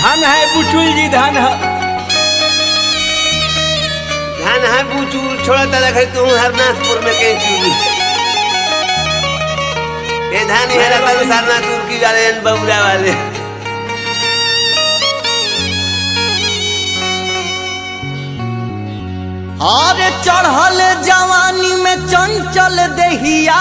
धन है बुचुल जी धन है धान है बूचूर छोड़ा ता रखे तू हरनाथपुर में कहीं चूरी ये धान ही हरा ता सरनाथपुर की वाले अन बबुरा वाले अरे चढ़ल जवानी में चंचल दहिया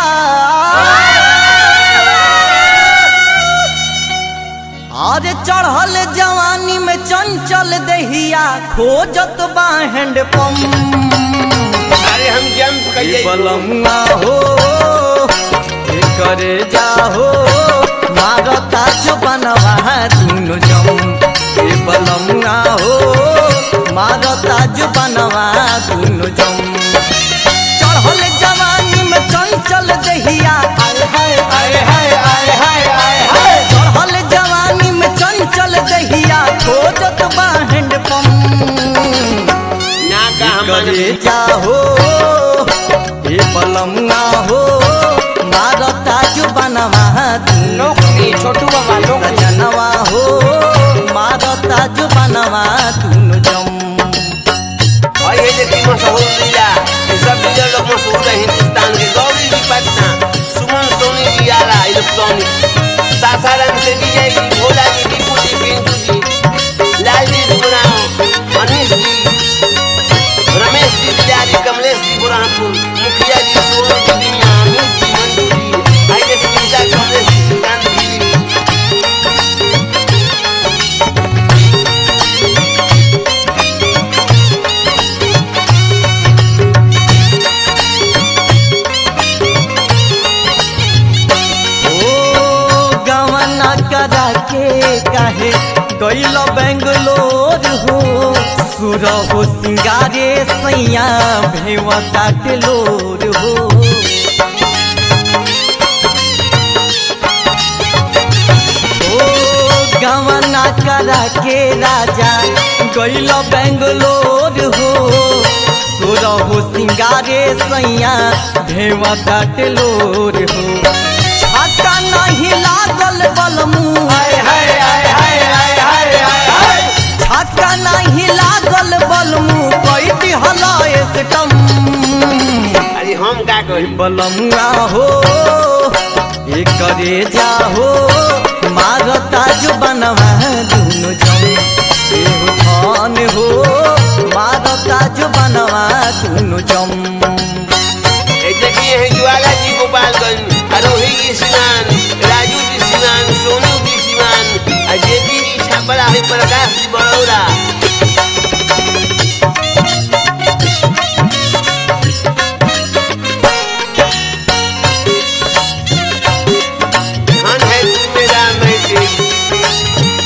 अरे चढ़ल जवानी में चंचल दहिया खोजत बा हैंड पंप अरे हम जंप ए करिए बलमुआ हो ए करे जाहो मारता जो बनवा दुनु जम ए बलमुआ हो मारता जो बनवा दुनु जम चढ़ल जवानी में चंचल दहिया आय हाय आय हाय आय हाय आय हाय चढ़ल जवानी में चंचल दहिया खोजत बा हैंड पंप ना का हम करे जाहो ए पलमुआ हो मारता जो बनवा नौकरी छोटू बाबा नौकरी सजनवा हो मारता जो बनवा दुनु जम और ये देखिए मशहूर लीला ये सब लीला लोग मशहूर है हिंदुस्तान के गौरी जी पटना सुमन सोनी जी आला इलेक्ट्रॉनिक सासाराम से दी जाएगी भोला जी दीपू जी पिंटू जी लाल जी दुराव अनिश जी रमेश जी बिहारी कमलेश जी बुरहानपुर मुखिया जी सोनू जी दिया अमित जी मंजू जी आई देखिए मीजा कमलेश जी सिद्धांत जी ओ गवना करा के कहे गैल बेंगलोर हो सुर हो सिंगारे सैया भेवता टेलोर हो ओ गवना करा के राजा गैल बेंगलोर हो सुर हो सिंगारे सैया भेवता टेलोर हो छाता नहीं लागल बलमू हाय हाय हाय हाय हाय हाय हाय हाय छाता नहीं लागल बलमू कोई दिहला एसटम अरे हम का करी बलमुआ हो ए करे जाहो मारता जो बनवा दुनु जम ए हो धन हो मारता जो बनवा दुनु जम ए देखिए है ज्वाला जी गोपालगंज आरोही जी सिवान राजू जी सिवान सोनू जी सिवान और जेपी जी छापरा है प्रकाश जी बड़ौरा धन है तू मेरा मैं तेरी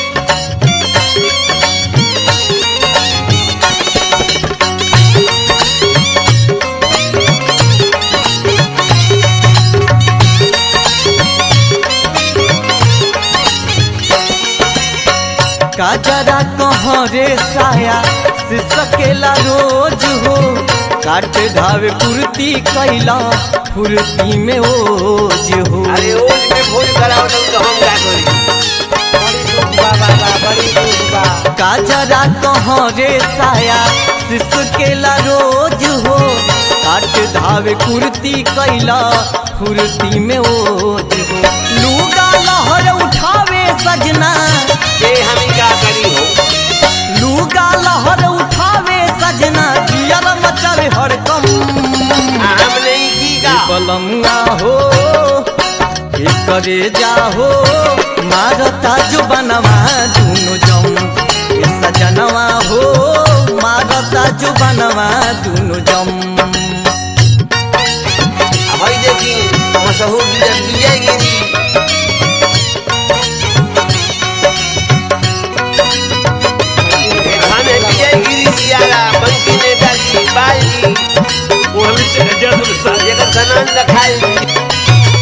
काजरा कहाँ रे साया से सकेला रोज हो काट धावे कुर्ती कैला फुर्ती में ओज हो अरे ओज में भोज कराओ तो हम का करी बड़ी दुख बा बाबा बड़ी दुख बा काजरा कहाँ रे साया सिसकेला रोज हो काट धावे कुर्ती कैला फुर्ती में ओज हो लूगा लहर उठावे सजना ये हम का करी हो लूगा लहर उठावे सजना दियर मचल हरकम हम नहीं की का बलमुआ हो ए करे जाहो मारता जो बनवा दुनु जम ए सजनवा हो मारता जो बनवा दुनु जम भाई देखी मशहूर विजय गिरी खान है विजय गिरी जी आला बंकी नेता जी बाल जी वो हमें से जरूर सा जगह सनान रखाई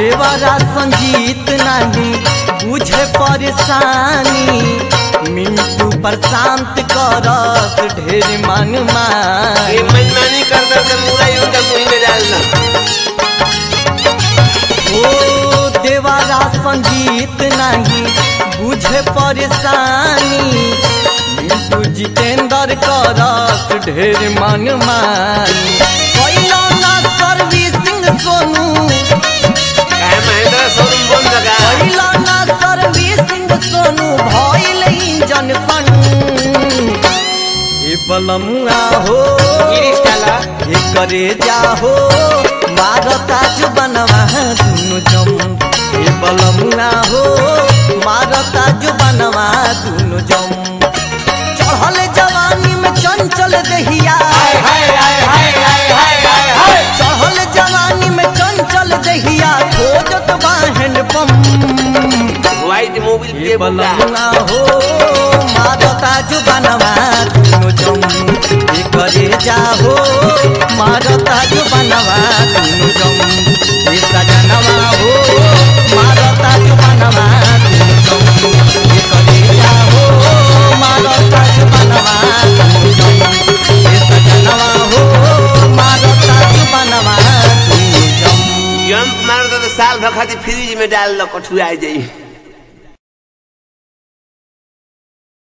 देवरा संजीत नहीं बुझे परेशानी मिंटू प्रशांत करत ढेर मन ये मानी मनमानी कर कर के मुड़ा ही उनका मुंह में डालना ओ देवारा संगीत नहीं बुझे परेशानी मिंटू जितेंद्र करत ढेर मन मानी कैलो ना सर्विसिंग सोनू काहे महेंद्र शोरूम बंद लगा कैलो ना सर्विसिंग सोनू भइल इंजन सन ए बलमुआ हो गिरीश काला ये करे जाहो मारता जो बनवा दुनु जम ये बलमुआ हो मारता जो बनवा दुनु जम चढ़ल जवानी में चंचल दहिया हाय हाय हाय हाय हाय हाय हाय हाय चढ़ल जवानी में चंचल दहिया खोजत बा हैंडपंप व्हाइट मोबिल ये के बुला बलमुआ हो मारता जो बनवा दुनु जम ये करे जाहो मारता जो बनवा दुनु जम ये सजनवा हो मारता जो बनवा दुनु जम ये करे जाहो मारता जो बनवा दुनु जम ये सजनवा हो मारता जो बनवा दुनु जम जंप मार दो तो साल भर खातिर फ्रिज में डाल लो कठुआ जाई